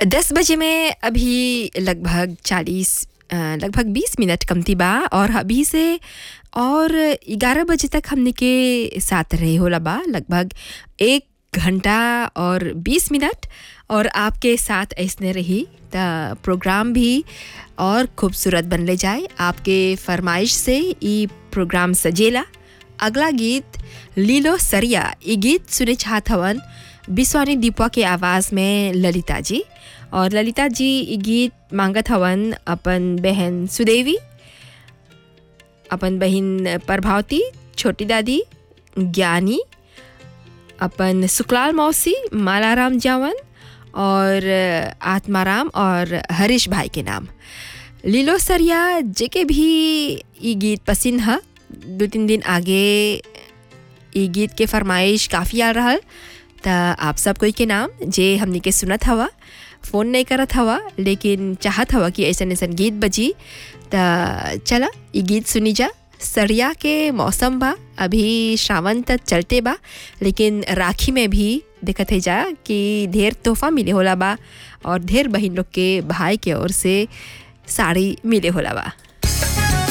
दस बजे में अभी लगभग चालीस लगभग बीस मिनट कमती बा और अभी से और ग्यारह बजे तक हमने के साथ रहे होला बा लगभग एक घंटा और बीस मिनट और आपके साथ ऐसने रही त प्रोग्राम भी और खूबसूरत बनले जाए आपके फरमाइश से ई प्रोग्राम सजेला अगला गीत लीलो सरिया ये गीत सुने चाहत हवन बिस्वानी दीपा के आवाज़ में ललिता जी और ललिता जी ये गीत मांगत हवन अपन बहन सुदेवी अपन बहन प्रभावती छोटी दादी ज्ञानी अपन सुकलाल मौसी मालाराम जावन और आत्माराम और हरीश भाई के नाम लीलो सरिया जेके भी ये गीत पसंद है दो तीन दिन आगे ये गीत के फरमाइश काफ़ी आ रहा त आप सब कोई के नाम जे हमने के सुनत हवा फ़ोन नहीं करत हवा लेकिन चाहत हवा कि ऐसा ऐसा गीत बजी त चला ये गीत सुनी जा सरिया के मौसम बा अभी श्रावण तक चलते बा लेकिन राखी में भी देखत है जा कि ढेर तोहफा मिले होला बा और ढेर बहन लोग के भाई के ओर से साड़ी मिले होला बा